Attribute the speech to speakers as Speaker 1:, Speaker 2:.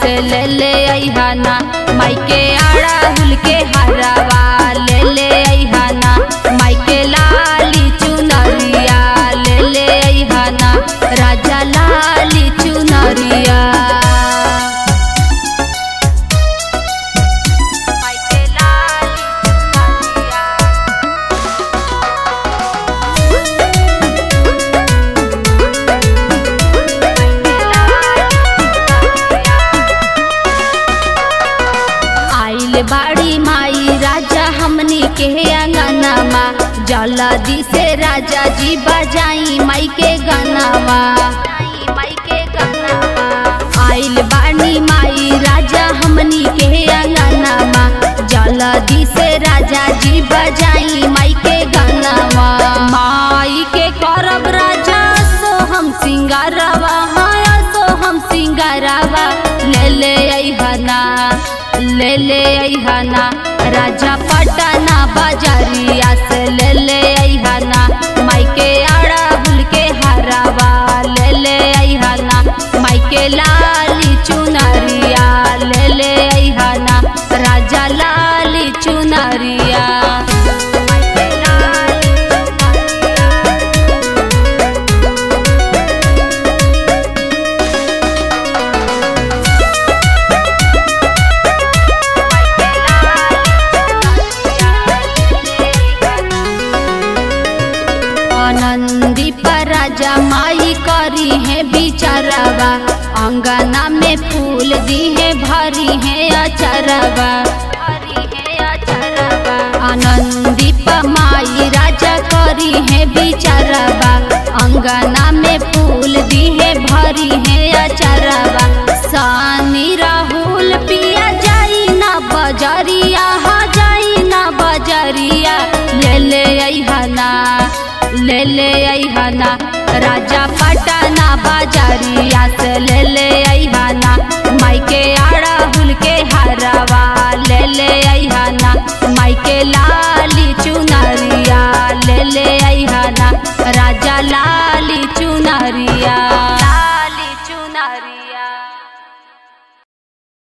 Speaker 1: से ले ले अहाना माई के आड़ा हुल के हरावा ले ले अहाना माई के लाली चुनरिया ले ले अहाना राजा लाली चुनरिया माई के लाली चुनरिया आइल बाड़ी माई राजा हमनी के अंगनामा जल्दी से राजा जी बजाई माई के गनावा माई के गनावा आइल बाड़ी माई राजा हमनी के अंगनामा जल्दी से राजा जी बजाई माई के गनावा माई के करब राजा सो हम सिंगारवा हाँ सो हम सिंगारवा ले ले अहना ले ले अहना राजा पटना बाजारिया से ले ले अहना माई के आड़ा बुल के हरावा ले ले अहना माई के लाली चुनरिया ले ले अहना राजा लाली चुनरिया माई के लाली चुनरिया आनंदी पर राजा माई करी है बिचारवा अंगना में फूल दी है भरी है अचरवा आनंदी पर माई राजा करी है बिचारवा अंगना में फूल दी है भरी है अचरवा सानी राहुल पिया जाई ना बजरिया हा जाई ना बजरिया ले ले अहना ले ले अहना राजा पटना बाजारिया से ले ले अहना माई के आड़ा हुल के हरावा ले ले अहना माई के लाली चुनरिया ले ले अहना राजा लाली चुनरिया